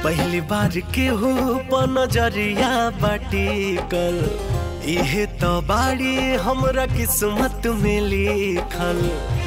पहली बार के हो नजरिया बाटी कल इहे तो बाड़ी हमरा किस्मत में लिखल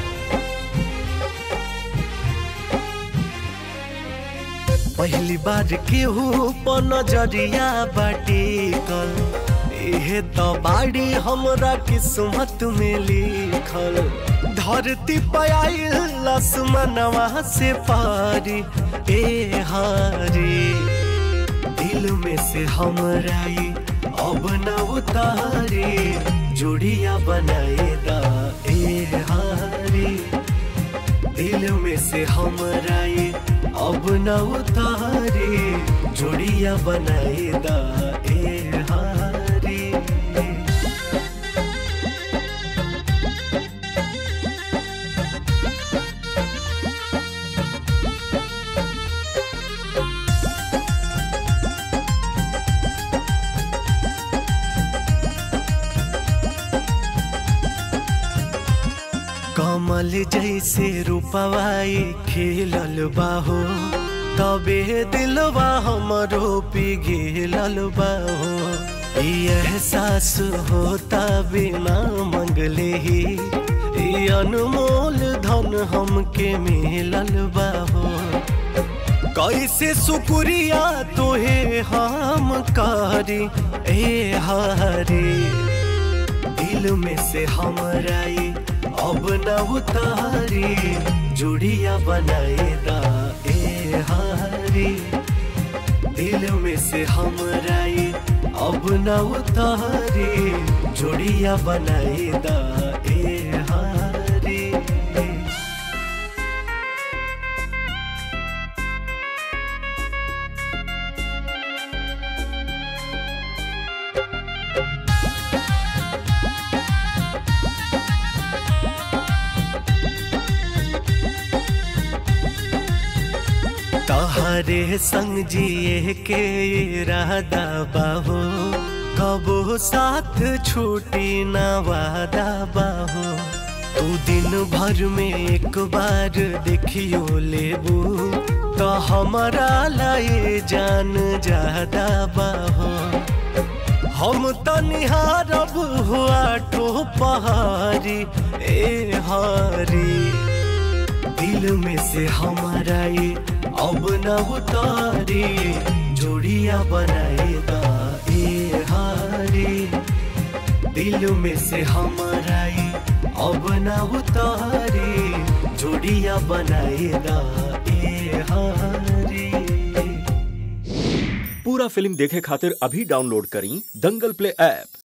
पहली बार के हो नजरिया बाटी कल इहे तो बाड़ी हमरा किस्मत में लिखल धरती पयाइल आसमानवा से पारी ए हारी दिल में से हमरा ई अब न उतारे जोड़िया बनाए दा ए हारी दिल में से हमरा ई अब न उतारे जोड़िया बनाए दा ए हारी कमल जैसे रूपवाई खिलल बाहो तबे दिलवा हमरो पिघिलल बाहो ई एहसास होता बिना मंगले ही ई अनमोल धन हमके मिलल बाहो कैसे शुक्रिया तोहे हम कारी ए हारी दिल में से हमरा ई अब न उतारी जुड़िया बनाए दा ए हारी दिल में से हमरा ई अब न उतारी जुड़िया बनाए दा ए हारी तहरे संग जिए के इरादा बाहो कबो साथ छूटी ना वादा बाहो तू दिन भर में एक बार देखियो लेबू तो हमारा लाए जान ज्यादा बाहो हम तो निहारब हुआ टो पहाड़ी ए हारी दिल में से हमारा ये अब न उतारी जोड़िया बनाए दा ए हारी दिल में से हमारा ये अब न उतारी जोड़िया बनाए दा ए हारी पूरा फिल्म देखे खातिर अभी डाउनलोड करी दंगल प्ले ऐप